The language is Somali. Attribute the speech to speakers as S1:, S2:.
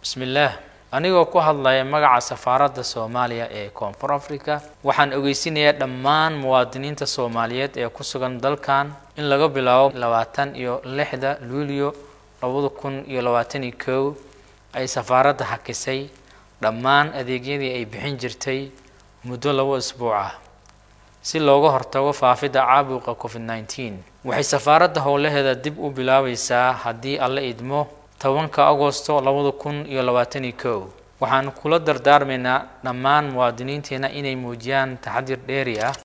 S1: bismillaah anigoo ku hadlaya magaca safaaradda soomaaliya ee koonfur africa waxaan ogeysinayaa dhammaan muwaadiniinta soomaaliyeed ee ku sugan dalkan in laga bilaabo labaatan iyo lixda luulyo labada kun iyo labaatan iyo kow ay safaaradda hakisay dhammaan adeegyadii ay bixin jirtay muddo labo isbuuc ah si looga hortago faafidda caabuqa covid nneteen waxay safaaradda howlaheeda dib u bilaabaysaa haddii alla idmo tobanka agosto labada kun iyo labaatan iyo kow waxaan kula dardaarmaynaa dhammaan muwaadiniinteena inay muujiyaan taxadir dheeri ah